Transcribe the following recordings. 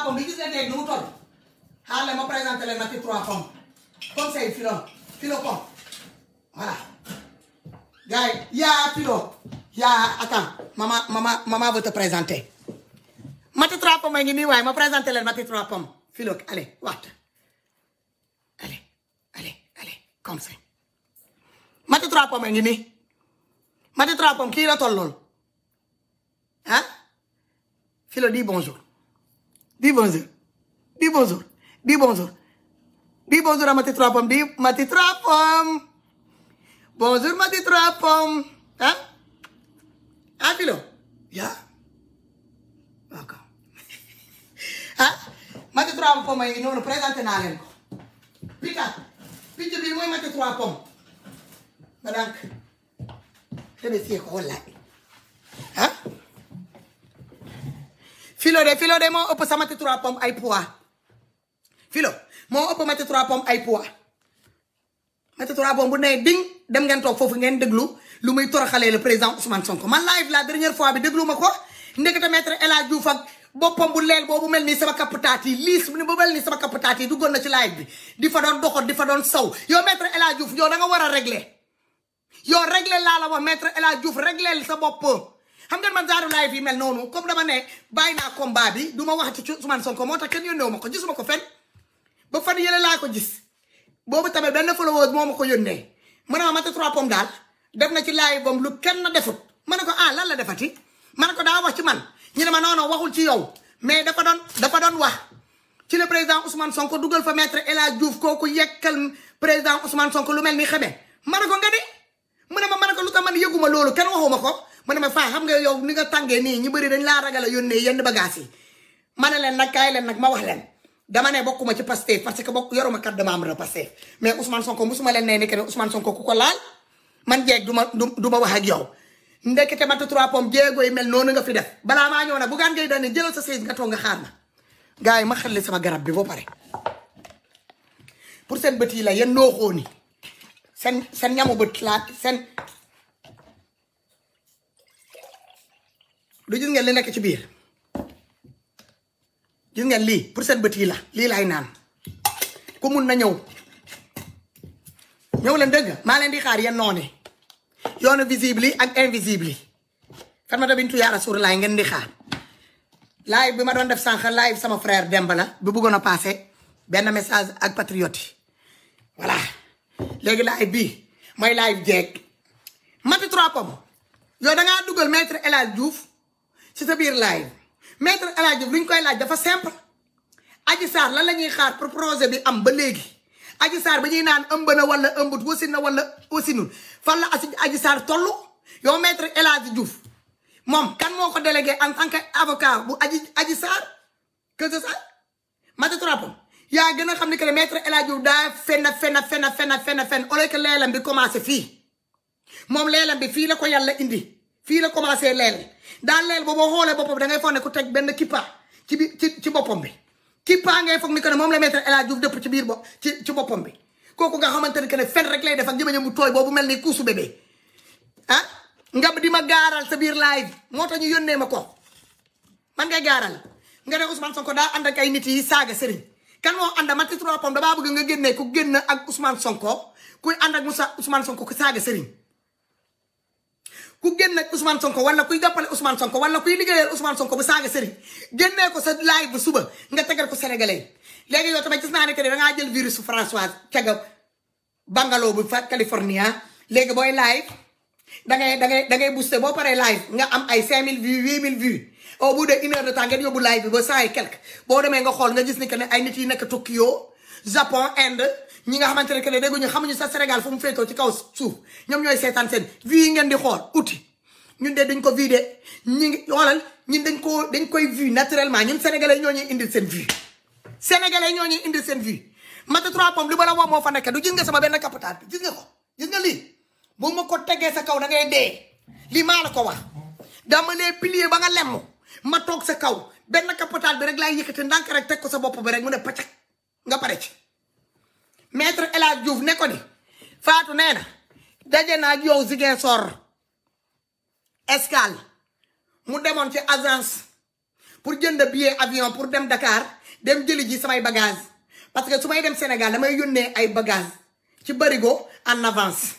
pommes bi gis nga tey nu mu toll xaar leen ma présenté leen Mati trois pommes comme c'est filo filo pomme voilà gars yi yaa filo yaa attends maman maman maman veut te présenter Mati trois pommes ngi nii waaye ma présenté leen Mati trois pommes filo allez waxta allez allez allez comme ça Mati trois pommes ngi nii Mati trois pommes kii la toll lool ah filo dis bonjour dis bonjour dis bonjour dis bonjour dis bonjour à Mati trois pommes dis Mati trois pommes bonjour Mati trois pommes ah ah filo yaa d'accord ah Mati trois pommes yi noonu présenté naa leen ko pita picc bi mooy Mati trois pommes ba donc tebe sie ko wallaay ah filo de filo de moo ëpp sa Mati trois pommes ay poids filo moo ëpp Mati trois pommes ay poids Mati trois pommes bu nee ding dem ngeen toog foofu ngeen déglu lu muy toroxalee le président Ousmane Sonko man live la dernière fois bi déglu ma ko ndekete maître El Hadj Diouf ak boppam bu leel boobu mel nii sama kaputaat yi liis bu mel nii sama kaputaat yi duggoon na ci live bi di fa doon doxat di fa doon saw yow maître El Hadj Diouf yow da nga war a régler yow régler laa la wax maître El Hadj Diouf régler sa bopp xam ngeen man genre live yi mel noonu comme dama ne bàyyi naa combat bi du ma wax ci Ousmane Sonko moo tax kenn yónnee ma ko gisuma ko fenn ba fan yële laa ko gis boobu tamit benn followers moo ma ko yónnee mu ne ma Mati trois pommes daal def na ci live bam lu kenn defut ma ne ko ah lan la defati ma ne ko daa wax ci man ñu ne ma non non waxul ci yow mais dafa doon dafa doon wax ci le président Ousmane Sonko dugal fa maître El Hadj Diouf kooku yekkal président Ousmane Sonko lu mel ni xamee ma ne ko nga di mu ne ma ma ne ko lu tax man yëguma loolu kenn waxuma ko mu ne ma faa xam nga yow ni nga tàngee nii ñu bëri dañ laa ragal a yónnee yenn bagages yi ma ne leen nag kaay leen nag ma wax leen dama ne bokkuma ci Pastef parce que bokk yoruma carte de membre de Pastef mais Ousmane Sonko musuma leen nee ni que ne Ousmane Sonko ku ko laal man jeeg du ma du ma wax ak yow ndekete Mati trois pommes jéego yi mel noonu nga fi def balaa maa ñëw nag bu gaan ngay daan ne jëlal sa siis nga toog nga xaar ma gars yi ma xelli sama garab bi ba pare pour seen bët yi la yéen nooxoo ni seen seen ñamu bët laa seen du gis ngeen li nekk ci biir gis ngeen lii pour seen bët yi la lii laay naan ku mun na ñëw ñëw leen dëgg maa leen di xaar yéen noonu yoonu visible yi ak invisible yi Fatmata Bintou Ya Rasulullah ngeen di xaar live bi ma doon def sànq live sama frère Demba la bi bëggoon a passé benn message ak patriote yi voilà léegi live bii mooy live jeeg Mati trois pommes yow dangaa dugal maître El Hadj Diouf ci sa biir live maître El Hadj Diouf lu ñu koy laaj dafa simple Adji Sarr lan la ñuy xaar pour projet bi am ba léegi Adji Sarr ba ñuy naan ëmb na wala ëmbut wasin na wala wasinul fan la asi Adji Sarr toll yow maître El Hadj Diouf moom kan moo ko délégué en tant que avocat bu Adji Adji Sarr que c'est ça Mati trois pommes yaa gën a xam ni que ne maître El Hadj Diouf daa fenn fenn fenn fenn fenn fenn au lieu que leelam bi commencé fii moom leelam bi fii la ko yàlla indi fii la commencé leel daal leel boobu xoolee boppam da ngay foog ne ku teg benn kippa ci bi ci ci boppam bi kippa ngay foog ni que ne moom la maître El Hadj Diouf dëpp ci biir bo ci ci boppam bi kooku nga xamante ne que ne fen rek lay def ak jëmañam mu tooy boobu mel ni kuusu bébé ah nga di ma gaaral sa biir live moo tax ñu yónnee ma ko man ngay gaaral nga ne Ousmane Sonko daa ànd ak ay nit yi saaga sëriñ kan moo ànd Mati trois pommes damaa bëgg nga génnee ku génn ak Ousmane Sonko kuy ànd ak Moussa Ousmane Sonko ku saaga sëriñ ku génn ak Ousmane Sonko wala kuy jàppale Ousmane Sonko wala kuy liggéeyal Ousmane Sonko bu saaga sëriñ génnee ko sa live bu suba nga tegal ko sénégalais léegi yow tamit gis naa ne que da ngaa jël virus Françoise caga bangalo bu fa California léegi booy live da ngay da ngay da ngay booster boo paree live nga am ay 5000 vues 8000 vues au bout de une heure de temps ngeen yóbbu live bi ba cent et quelque boo demee nga xool nga gis ni que ne ay nit yi nekk Tokyo Japon Inde ñi nga xamante ne que ne dégguñu xamuñu sa Sénégal fu mu féetoo ci kaw suuf ñoom ñooy seetaan seen vues yi ngeen di xool uti ñun de dañ ko vu de ñi ngi xoolal ñun dañ ko dañ koy vu naturellement ñun sénégalais ñoo ñuy indil seen vue sénégalais ñoo ñuy indil seen vue Mati trois pommes li ma la wax moo fa nekk du gis nga sama benn capital bi gis nga ko gis nga lii bu ma ko tegee sa kaw da ngay dee lii maa la ko wax dama lee pilier ba nga lemm ma toog sa kaw benn capital bi rek laay yëkkati ndànk rek teg ko sa bopp bi rek mu ne pacak nga pare ci maître El Hadj Diouf ne ko ni Fatou nee na daje naa ak yow Ziguinchor escale mu demoon ci agence pour jënd billet avion pour dem Dakar dem jëli ji samay bagage parce que su may dem Sénégal damay yónnee ay bagage ci barigo en avance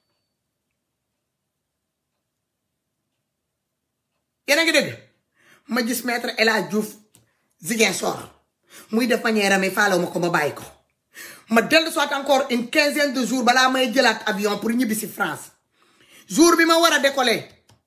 yéen a ngi dégg ma gis maître El Hadj Diouf Ziguinchor muy def manière amee faalaw ma ko ma bàyyi ko ma dellu soit encore une quinzaine de jours balaa may jëlaat avion pour ñibbi si France jour bi ma war a décoller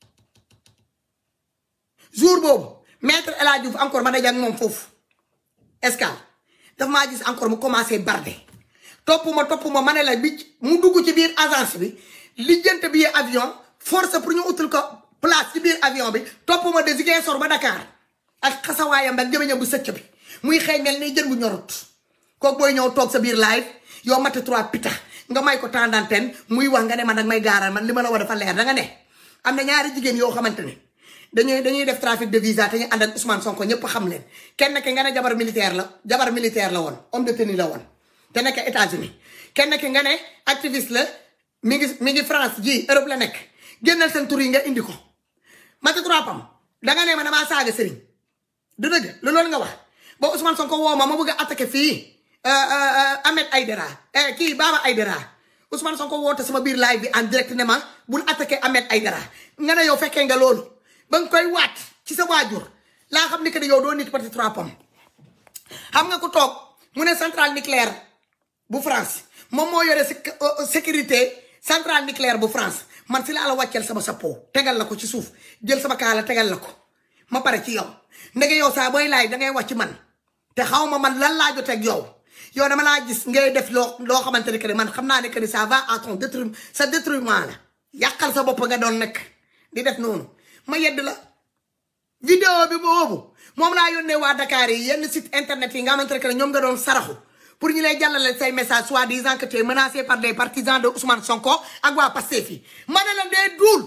jour boobu maître El Hadj Diouf encore ma daje ak moom foofu escale daf maa gis encore mu commencé barde topp ma topp ma ma ne la bi mu dugg ci biir agence bi lijjante billet avion force pour ñu utul ko place ci biir avion bi topp ma de Ziguinchor ba Dakar ak xasawaayam ak jëmeñam bu sëcc bi muy xëy mel ni jën bu ñorut kooku booy ñëw toog sa biir live yow mati trois pita nga may ko temps d'antenne muy wax nga ne man nag may gaaral man li ma la war dafa leer da nga ne am na ñaari jigéen yoo xamante ne dañuy dañuy def trafic de visa te ñu ànd ak Ousmane Sonko ñëpp xam leen kenn ki nga ne jabar militaire la jabar militaire la woon homme de tenue la woon te nekk États-Unis kenn ki nga ne activiste la mi ngi mi ngi France ji Europe la nekk génnal seen tur yi nga indi ko mati trois pam da nga ne ma damaa saaga sëriñ du dëgg lu loolu nga wax ba Ousmane Sonko woo ma ma bëgg a attaqué fii Ahmed Aïdara kii Baba Aïdara Ousmane Sonko woote sama biir live bi en direct ne ma bul attaqué Ahmed Aïdara nga ne yow fekkee nga loolu ba nga koy waat ci sa waajur laa xam ni que yow doo nit parti trois pom xam nga ku toog mu ne centrale nucléaire bu France moom moo yore sécurité centrale nucléaire bu France man si laa la wàcceel sama chapeau tegal la ko ci suuf jël sama kaala tegal la ko ma pare ci yow ndege yow saa booy laay dangay wàcc man te xaw ma man lan laa joteeg yow yow dama laa gis ngay def loo loo xamante ne que man xam naa ne que ni ça va à ton détruire sa détruiment la yàqal sa bopp nga doon nekk di def noonu ma yedd la vidéo bi boobu moom laa yónnee waa Dakar yi yenn site internet yi nga xamante ne que ñoom nga doon saraxu pour ñu lay jàllale say message soit disant que tu es menacé par des partisans de Ousmane Sonko ak waa Pastef yi ma ne la dee duul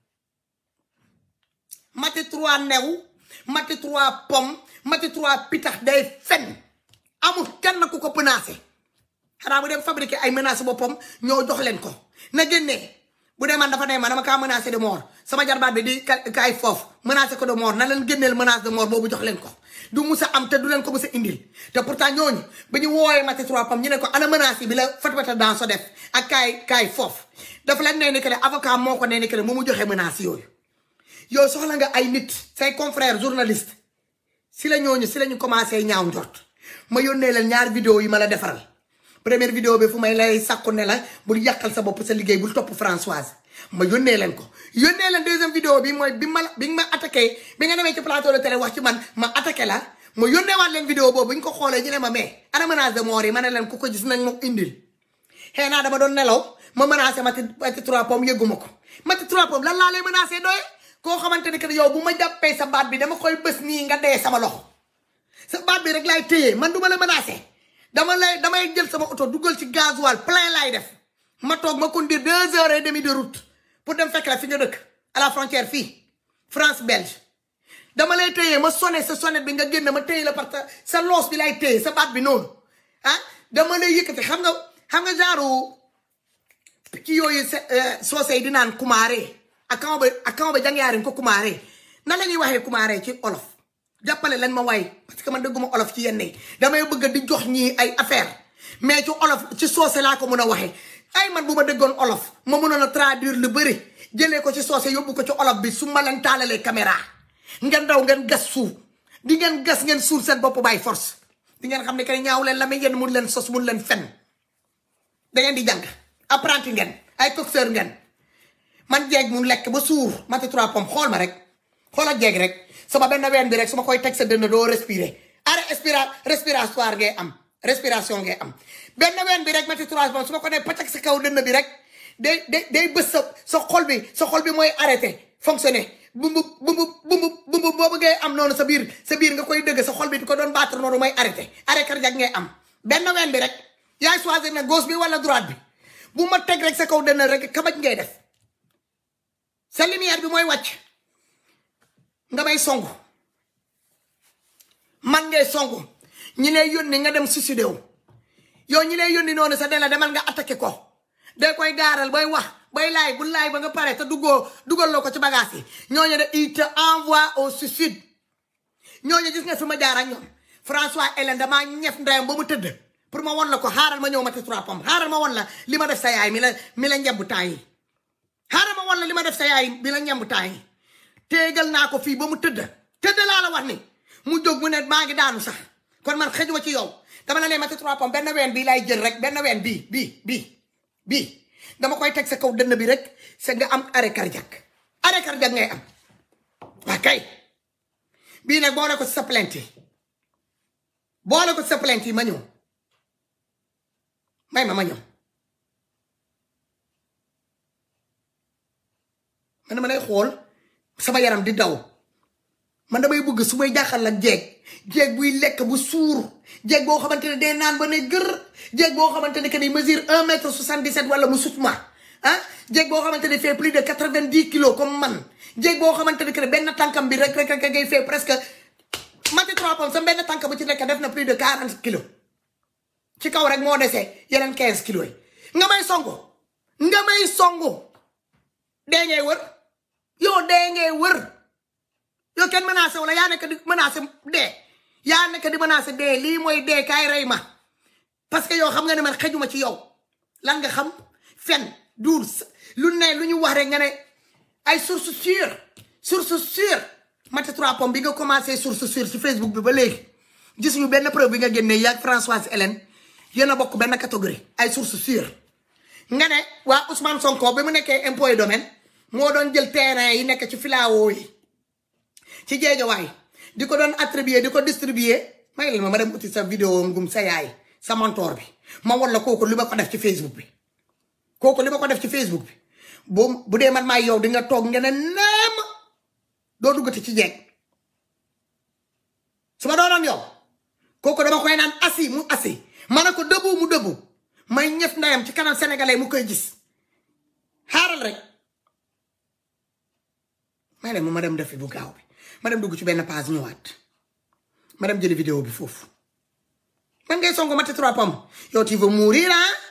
mati trois new mati trois pomme mati trois pitax day fen amul kenn ku ko menacé xanaa bu dem fabriqué ay menaces boppam ñoo jox leen ko na génnee bu dee man dafa ne ma dama kaa menacé de mort sama jarbaat bi di kaay foofu menacé ko de mort na leen génneel menace de mort boobu jox leen ko du mus a am te du leen ko mus a indil te pourtant ñooñu ba ñu woowee mati trois pam ñu ne ko ana menace yi bi la fatwata dans so def ak kaay kaay foofu dafa leen nee ni que ne avocat moo ko nee ni que ne mu mu joxe menace yooyu yow soxla nga ay nit say confrères journaliste si la ñooñu si la ñu commencé ñaaw njort ma yónnee leen ñaar vidéo yi ma la defaral première vidéo bi fu may lay sàkku ne la bul yàqal sa bopp sa liggéey bul topp Françoise ma yónnee leen ko yónnee leen deuxième vidéo bi mooy bi ma bi nga ma attaqué bi nga demee ci plateau de télé wax ci man ma attaqué la ma yónnee waat leen vidéo boobu bu ñu ko xoolee ñu ne ma mais ana menace de mort yi ma ne leen ku ko gis nañ ma indil xëy naa dama doon nelaw ma menacé mati mati trois pommes yëgguma ko mati trois pommes lan laa lay menacé doye koo xamante ne que yow bu ma jàppee sa baat bi dama koy bës nii nga dee sama loxo sa baat bi rek laay téye man du ma la menacé dama lay damay jël sama oto dugal ci gasoil plein laay def ma toog ma conduire deux heures et demie de route pour dem fekk la fi nga dëkk à la frontière fii France Belge dama lay téye ma sonné sa sonnette bi nga génn ma téye la parce que sa loos bi lay téye sa baat bi noonu ah dama lay yëkkati xam nga xam nga genre ci yooyu soose yi di naan kumaare ak kama ba ak kama ba jangyaariñ ko kumaare nan la ñuy waxee kumaare ci olof jàppale leen ma waay parce que man dëgguma olof ci yenn yi damay bëgg di jox ñii ay affaire mais ci olof ci soose laa ko mën a waxee ay man bu ma dëggoon olof ma mënoon a traduire lu bëri jëlee ko ci soose yóbbu ko ci olof bi su ma leen taalalee caméra ngeen daw ngeen gas suuf di ngeen gas ngeen suul seen bopp by force di ngeen xam ne que ñaaw leen la mais yéen mun leen sos mun leen fen da ngeen di jàng apprenti ngeen ay coxeur ngeen man jeeg mun lekk ba suur mati trois pommes xool ma rek xoolal jeeg rek sama benn ween bi rek su ma koy teg sa dënn doo respirer arrêt respira respiratoire ngay am respiration ngay am benn ween bi rek mati trois pommes su ma ko nee pacak sa kaw dënn bi rek day day day bës sa sa xol bi sa xol bi mooy arrêté fonctionner bumbu bumbu bumbu bumbu boobu ngay am noonu sa biir sa biir nga koy dëgg sa xol bi di ko doon battre noonu mooy arrêté arrêt cardiaque ngay am benn ween bi rek yaay choisir na gauche bi wala droite bi bu ma teg rek sa kaw dënn rek kabaj ngay def sa lumière bi mooy wàcc nga may songu man ngay songu ñi lay yónni nga dem suicidé wu yow ñi lay yónni noonu sa dela demal nga attaqué ko day koy gaaral bay wax bay laay bu laay ba nga pare te duggoo dugal loo ko ci bagage yi ñooñu de il te envoie au suicide ñooñu gis nga fi ma jaar ak ñoom François Hélène damaa ñef ndeyam ba mu tëdd pour ma won la ko xaaral ma ñëw ma te trois pommes xaaral ma won la li ma def sa yaay mi la mi la njemb temps yi xaaral ma won la li ma def sa yaay mi la njemb temps yi téegal naa ko fii ba mu tëdd tëdd laa la wax ni mu jóg mu ne maa ngi daanu sax kon man xëjuma ci yow dama la ne ma te trois pommes benn ween bii laay jël rek benn ween bii bii bii bii dama koy teg sa kaw dënn bi rek sa nga am arrêt cardiaque arrêt cardiaque ngay am waa kay bii nag boole ko ci sa plainte yi boole ko ci sa plainte yi ma ñëw may ma ma ñëw man dama lay xool sama yaram di daw man damay bëgg su may jaaxal ak jeeg jeeg buy lekk bu suur jeeg boo xamante ne day naan ba ne gër jeeg boo xamante ne que ni mesure un mètre soixante-dix-sept wala mu sut ma ah jeeg boo xamante ne fait plus de quatre-vingt-dix kilos comme man jeeg boo xamante ne que ne benn tànkam bi rek rek rek ngay fait presque mati trois pommes sa benn tànk bu ci nekk def na plus de quarante kilos ci kaw rek moo desee yeneen quinze kilos yi nga may songo nga may songo dee ngay wër yow dee ngay wër yow kenn menacé wala yaa nekk di menacé dee yaa nekk di menacé dee lii mooy dee kaay rey ma parce que yow xam nga ne man xejuma ci yow lan nga xam fen duur lu ne lu ñu wax rek nga ne ay source sûre source sûre mati trois pommes bi nga commencé source sûre ci Facebook bi ba léegi gisuñu benn preuve bi nga génnee yaag Françoise Hélène yéen a bokk benn catégorie ay source sûre nga ne waa Ousmane Sonko bi mu nekkee impôt et domaine moo doon jël terrain yi nekk ci filao yi ci jeejawaay di ko doon attribuer di ko distribuer may la ma ma dem uti sa vidéo ngum sa yaay sa mentor bi ma won la kooku li ma ko def ci Facebook bi kooku li ma ko def ci Facebook bi bu bu dee man maay yow di nga toog nga ne neem doo duggati ci jeeg su ma doonoon yow kooku dama koy naan assi mu assi ma ne ko dëbbu mu dëbbu may ñëf ndeyam ci kanam sénégalais mu koy gis xaaral rek may leen ma dem def fi bu gaaw bi ma dem dugg ci benn page ñëwaat ma dem jëli vidéo bi foofu man ngay songo mati trois pommes yow tu veux mourir ah